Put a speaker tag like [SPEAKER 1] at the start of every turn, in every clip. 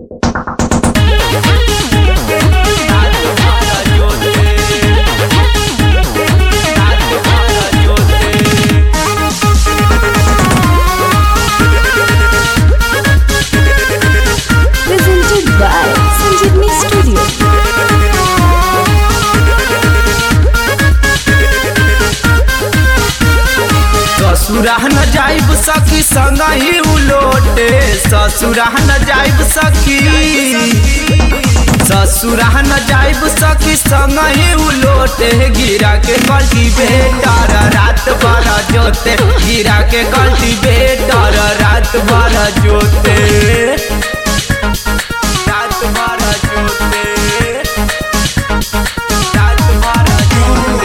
[SPEAKER 1] Presented by Sanjeevni Studio.
[SPEAKER 2] ससुरा न जाइब सखी संग ही उलोटे ससुरा न जाइब सखी ससुरा न जाइब सखी संग ही उलोटे गिरा के कल्टी बेटर रात भर जोते गिरा के कल्टी बेटर रात भर जोते रात भर जोते रात भर जोते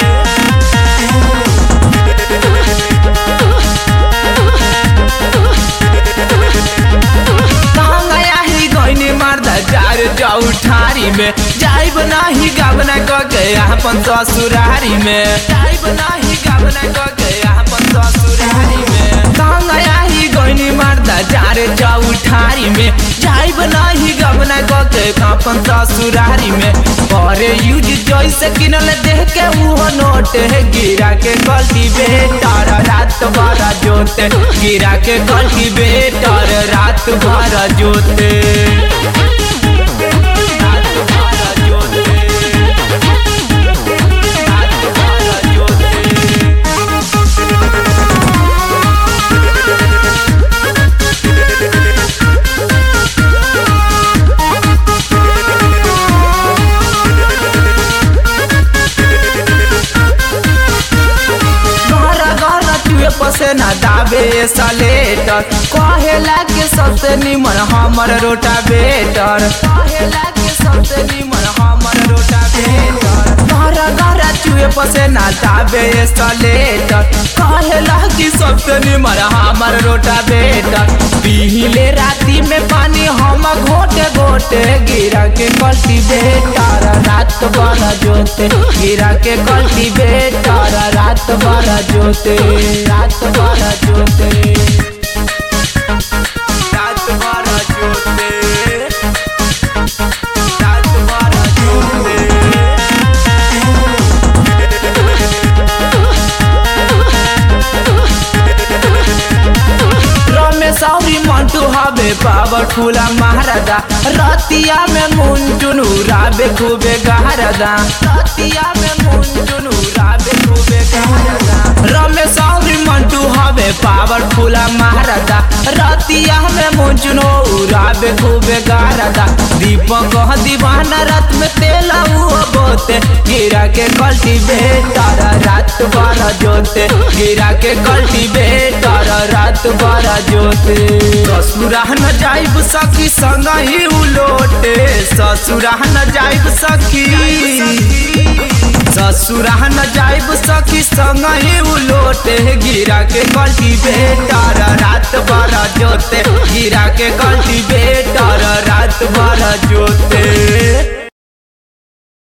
[SPEAKER 2] गया ही गईनी मारदा जार जाऊ ठारी में जाइब नाही गावना क गया अपन ससुरारी में जाइब नाही गावना क गया अपन ससुरारी में गया ही गईनी मारदा जार जाऊ ठारी में जाइब नाही गावना क गया अपन ससुरारी में करे यूज जैसे किनल देख के वो नोट है गिरा के गलती बेटर रात भर जोते गिरा के गलती बेटर रात भर जोते रात भर जोते रात भर जोते घर घर चुए पसेना दाबे सलेटर कहेला के सबसे निमन हमर रोटा बेटर कहेला के सबसे निमन हमर रोटा बेटर घर घर चुए पसेना दाबे सलेटर कहेला कि सबसे निमन हमर रोटा बेटर पीले राती में पानी हम घोटे घोटे गिरा के कल्टी बेटर रात भर जोते गिरा के कल्टी बेटर रात भर जोते रात भर जोते रात भर जोते रात भर जोते रमेश औरी मंटू हवे पावरफुल महाराजा रतिया में मुंजुन उड़ाबे खूबे गहरदा रतिया में मुंजुन उड़ाबे खूबे गहरदा रमेश औरी मंटू हवे पावरफुल महाराजा रतिया में मुंजुन उड़ाबे खूबे गहरदा दीपक दीवाना रात में तेला हुआ बोते गिरा के कल्टी बेटर रात भर जोते गिरा के कल्टी बेटर रात भर जोते ससुरा न जाइब सखी संग ही उलोटे ससुरा न जाइब सखी ससुरा न जाइब सखी संग ही उलोटे गिरा के कल्टी बेटर रात भर जोते गिरा के कल्टी बेटर रात भर जोते